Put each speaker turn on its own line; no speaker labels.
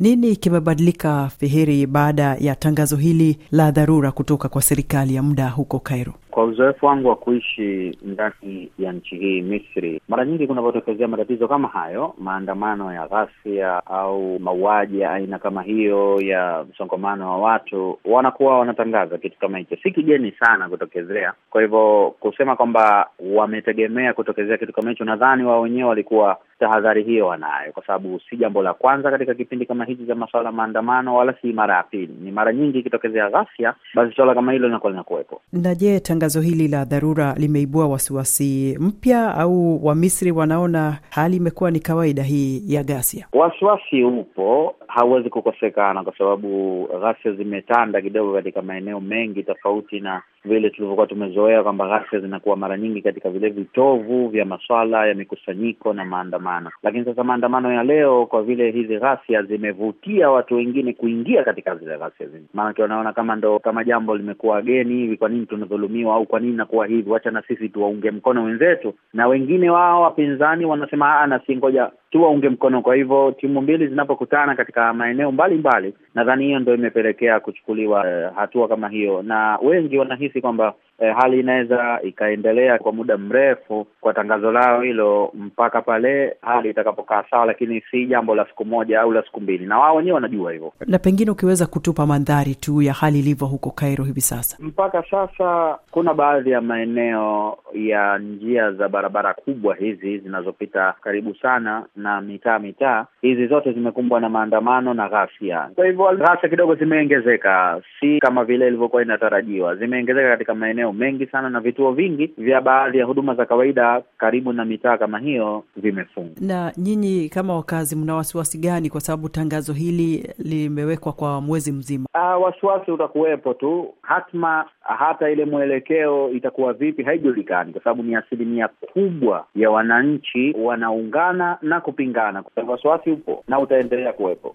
Nini kimebadilika Fihiri baada ya tangazo hili la dharura kutoka kwa serikali ya muda huko Cairo?
Kwa uzoefu wangu wa kuishi ndani ya nchi hii Misri, mara nyingi kunapotokezea matatizo kama hayo, maandamano ya ghasia au mauaji ya aina kama hiyo ya msongamano wa watu, wanakuwa wanatangaza kitu kama hicho. Si kigeni sana kutokezea. Kwa hivyo kusema kwamba wametegemea kutokezea kitu kama hicho, nadhani wao wenyewe walikuwa tahadhari hiyo wanayo, kwa sababu si jambo la kwanza katika kipindi kama hichi cha masuala ya maandamano, wala si mara ya pili. Ni mara nyingi ikitokezea ghasia, basi suala kama hilo linakuwa linakuwepo.
Na je, tangazo hili la dharura limeibua wasiwasi mpya au Wamisri wanaona hali imekuwa ni kawaida hii ya ghasia?
Wasiwasi upo, hauwezi kukosekana, kwa sababu ghasia zimetanda kidogo katika maeneo mengi tofauti na vile tulivyokuwa tumezoea kwamba ghasia zinakuwa mara nyingi katika vile vitovu vya maswala ya mikusanyiko na maandamano. Lakini sasa maandamano ya leo, kwa vile hizi ghasia zimevutia watu wengine kuingia katika zile ghasia zile, maanake wanaona kama ndo kama jambo limekuwa geni hivi, kwa nini tunadhulumiwa au kwa nini nakuwa hivi, wacha na sisi tuwaunge mkono wenzetu. Na wengine wao wapinzani wanasema na si ngoja tuwaunge mkono. Kwa hivyo timu mbili zinapokutana katika maeneo mbalimbali, nadhani hiyo ndo imepelekea kuchukuliwa eh, hatua kama hiyo, na wengi wanahisi kwamba eh, hali inaweza ikaendelea kwa muda mrefu kwa tangazo lao hilo mpaka pale hali itakapokaa sawa, lakini si jambo la siku moja au la siku mbili, na wao wenyewe wanajua hivyo.
Na pengine ukiweza kutupa mandhari tu ya hali ilivyo huko Cairo hivi sasa.
Mpaka sasa kuna baadhi ya maeneo ya njia za barabara kubwa hizi zinazopita karibu sana na mitaa mitaa, hizi zote zimekumbwa na maandamano na ghasia. Kwa hivyo ghasia kidogo zimeongezeka, si kama vile ilivyokuwa inatarajiwa. Zimeongezeka katika maeneo mengi sana, na vituo vingi vya baadhi ya huduma za kawaida karibu na mitaa kama hiyo vimefungwa.
Na nyinyi kama wakazi, mna wasiwasi gani? Kwa sababu tangazo hili limewekwa kwa mwezi mzima.
Uh, wasiwasi utakuwepo tu, hatma hata ile mwelekeo itakuwa vipi haijulikani, kwa sababu ni asilimia kubwa ya wananchi wanaungana na kupingana. Kwa hivyo wasiwasi upo na utaendelea kuwepo.